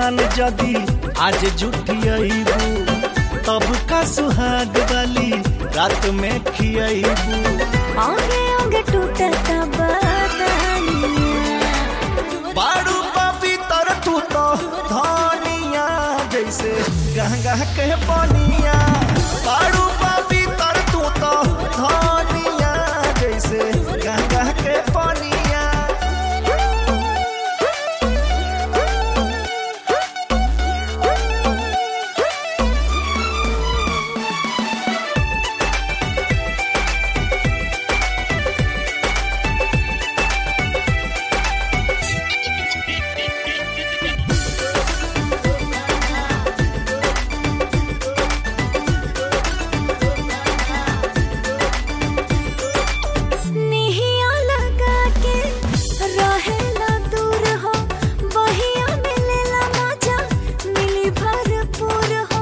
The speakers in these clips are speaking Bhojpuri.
जान जदी आज जुटियबू तब का सुहाग वाली रात में खियबू आगे आगे टूटता बदनिया बारू पापी तर तू तो धनिया जैसे गंगा के बनिया बारू पापी तर तू तो धनिया जैसे गंगा के बनिया निहिया लगा के रहेला दूर हो बहिया मिलेला मजा मिली भरपूर हो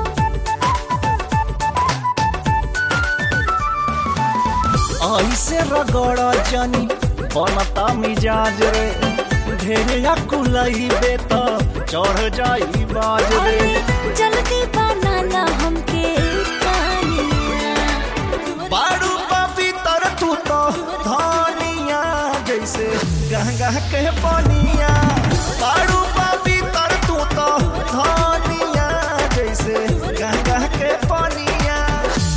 ऐसे रगड़ जनी बनता मिजाज रे ढेरे कुलई तो चढ़ जाई बाज रे अरे जल्दी बनाना हमके पानिया बारू पापी तर तू तो धनिया जैसे गंगा के बनिया